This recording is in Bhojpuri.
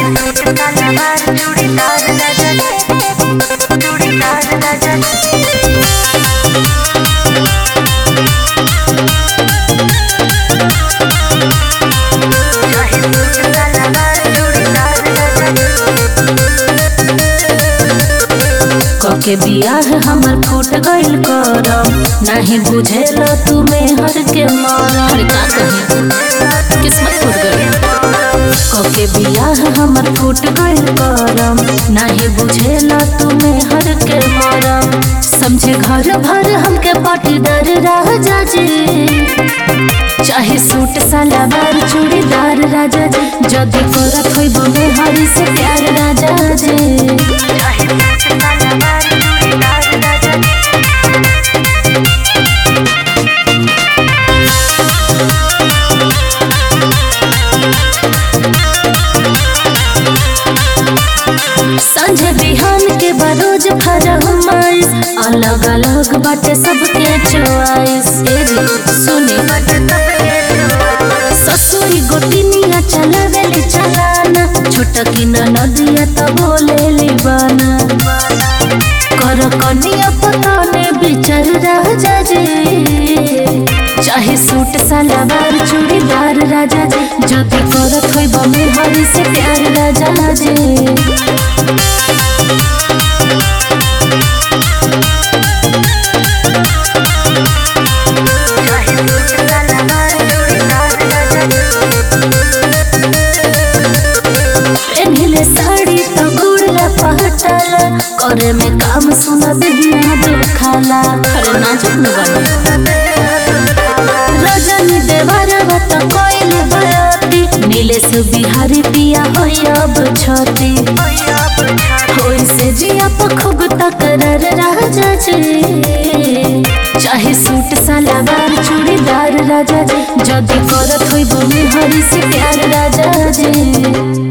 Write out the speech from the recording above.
के बियाह हमर फूट गइल करम नाही बुझेल तू मेहर के मरम अरे का कही किस्मत फूट गई के बियाह हमर फूट गइल करम नाही बुझेल तू मेहर के मरम समझे घर भर हमके पाटीदार राजा जी चाहे सूट सलवार चूड़ीदार राजा जी जदी करत होइब मेहरी से प्यार राजा जी संझे बिहान के बरोज फरमाइश अलग अलग बाटे सबके चॉइस ए रे सुनी ससुरी गोटिनिया चलावेली चलाना छोटा की नदिया त बोलेली बना कर कनिया पताने बिचर राजा जी चाहे सूट सलवार चूड़ीदार राजा जी जदी करत होइब मेहरी से प्यार राजा जी पेन्हले साड़ी त गुड़ला पहटाला करे में काम सुना देहिया दुखाला अरे नाजुक न बनी रजनी देवारा बत कोइल बयाती नीलेश बिहारी पिया होई अब छती होई से जिया पखुग तकरर राजा जी चाहे सूट सलवार चूड़ीदार राजा जी जदी करत होई बुनी हरी से प्यार राजा जी